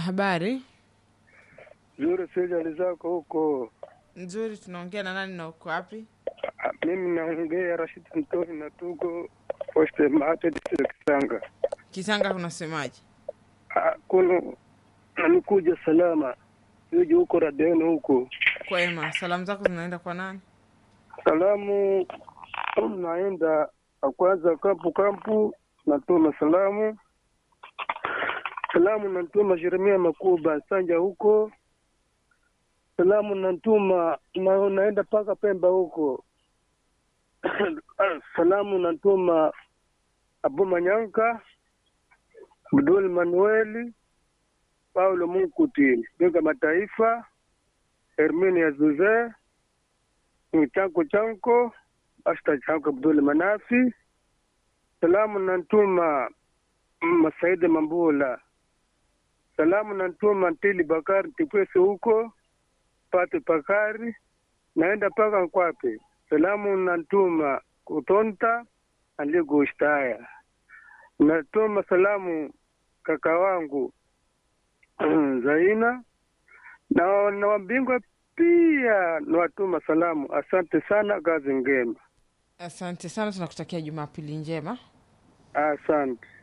Habari Zuri sijali zako huko. nzuri, tunaongea na nani na uko wapi? Ah, Mimi naongea Rashid Antoni na tuko poste mate district Kisanga. Kisanga kunasemaje? Ah, Kuno namikuja salama yuji huko Radeni huko. Kwema, salamu zako zinaenda kwa nani? Salamu naenda kwanza kampu kampu, natuma salamu salamu natuma Jeremia Makuba Sanja huko salamu natuma na, naenda mpaka Pemba huko salamu natuma Abu Manyanka Abdul Manueli Paulo Munkuti Benga Mataifa Herminia Zuze chanko chanko asta chanko Abdul Manafi salamu nantuma Masaidi Mambula salamu nantuma Ntili Bakari Tipwese huko Pate Pakari naenda paka Nkwape salamu nantuma Kutonta Aligoshtaya natuma salamu kaka wangu Zaina na na wambingwa pia nawatuma salamu. Asante sana, kazi ngema. Asante sana, tunakutakia Jumapili njema. Asante.